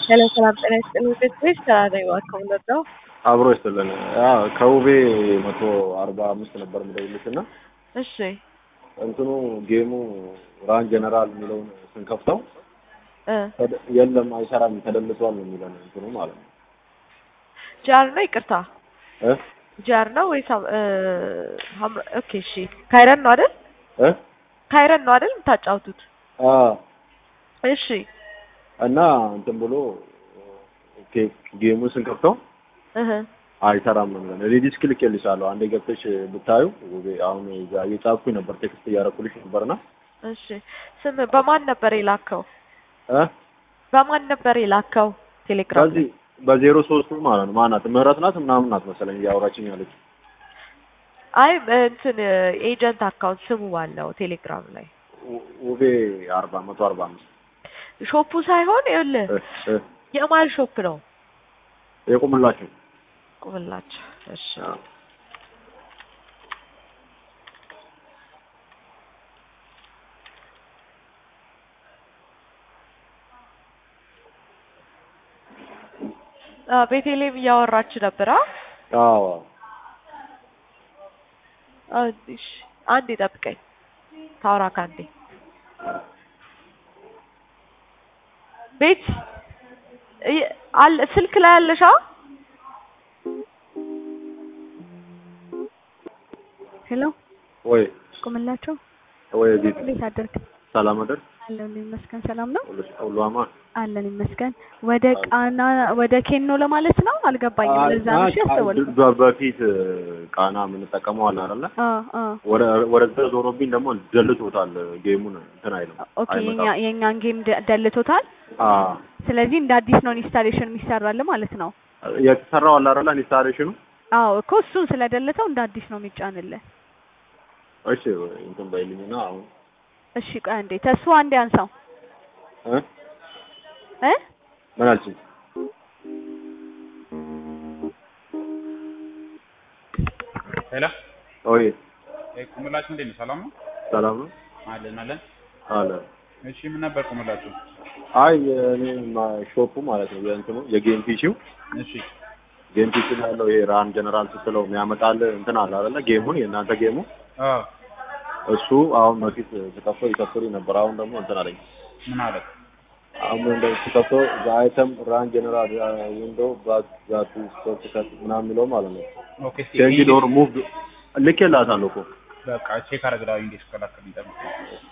ሄሎ ሰላም ጤና ይስጥልኝ። ቤት ቤት ሰላም ነኝ። እባክህ ነው አብሮ ይስጥልን። ከውቤ መቶ አርባ አምስት ነበር የምደውልልሽ እና እሺ እንትኑ ጌሙ ራን ጀነራል የሚለውን ስንከፍተው እ ተደ- የለም አይሰራም ተደልቷል ነው የሚለን እንትኑ ማለት ነው ጃር ነው ይቅርታ፣ እ ጃር ነው ወይስ ሀም- እ ሀምራ ኦኬ እሺ። ካይረን ነው አይደል? እ ካይረን ነው አይደል የምታጫውቱት? አ እሺ እና እንትን ብሎ ኦኬ ጌሙን ስንከፍተው እህ አይሰራም ነው የሚለን። ሪዲስክ ልኬልሻለሁ አንዴ ገብተሽ ብታዩ ውቤ አሁን እዛ እየጻፍኩኝ ነበር ቴክስት እያደረኩልሽ ነበርና እሺ። ስም በማን ነበር የላከው? እ በማን ነበር የላከው? ቴሌግራም ላይ? በዚህ በዜሮ ሶስቱ ማለት ነው ማናት ምህረት ናት ምናምን ናት መሰለኝ እያወራችኝ ያለች አይ እንትን ኤጀንት አካውንት ስሙ ባለው ቴሌግራም ላይ ው- ውቤ አርባ መቶ አርባ አምስት ሾፑ ሳይሆን ይኸውልህ እ እ የማል ሾፕ ነው የቁምላችሁ ቁምላቸው። እሺ አ ቤቴሌም እያወራች ነበር። አ አዎ አንዴ እሺ፣ አንዴ ጠብቀኝ። ታውራ ካንዴ ቤት እየ- አለ ስልክ ላይ አለሽ? አ ሄሎ ወይ ቁምላቸው ወይ ቤት እንዴት አደርክ? ሰላም አደር አለን ይመስገን። ሰላም ነው ሁሉ አማን አለን ይመስገን። ወደ ቃና ወደ ኬኖ ለማለት ነው አልገባኝም። ለዛ ነው እሺ ያስተወልኩ። በ- በፊት ቃና የምንጠቀመው አለ አይደለ አ አ ወደ ወደዛ ዞሮብኝ ደግሞ ደልቶታል ጌሙን እንትን አይልም ኦኬ የኛ አይመጣም የኛን ጌም ደ- ደልቶታል። አ ስለዚህ እንደ አዲስ ነው ኢንስታሌሽን የሚሰራል ማለት ነው። የተሰራው አለ አይደለ ኢንስታሌሽኑ አዎ እኮ እሱን ስለደለተው እንደ አዲስ ነው የሚጫንልህ። እሺ እንትን ባይልኝና አሁን እሺ ቆይ አንዴ ተስፋ አንዴ አንሳው እ እ ምን አልሽኝ ሄሎ ኦይ እ ቁምላችሁ እንዴት ነው? ሰላም ነው? ሰላም ነው አለን አለን። አለ እሺ ምን ነበር ቁምላችሁ? አይ የኔ ማ- ሾፑ ማለት ነው የእንትኑ የጌም ፒሲው እሺ ጌም ፒሲ ላይ ያለው ይሄ ራን ጀነራል ስትለው የሚያመጣል እንትን አለ አይደለ ጌሙን የእናንተ ጌሙ አዎ እሱ አሁን በፊት ስከፍተው ይከፍቱልኝ ነበር አሁን ደግሞ እንትን አለኝ ምን አለ? አሁን እንደ ስከፍተው አይተም ራን ጀነራል ዊንዶ ባክ ዛቱ ስቶፕ ከት ምናምን የሚለው ማለት ነው ኦኬ እስቲ ቼንጅ ዶር ሙቭ ልኬላታለሁ እኮ በቃ ቼክ አደርግልሃለሁ እንዴት ስከላከል ይጠብቅ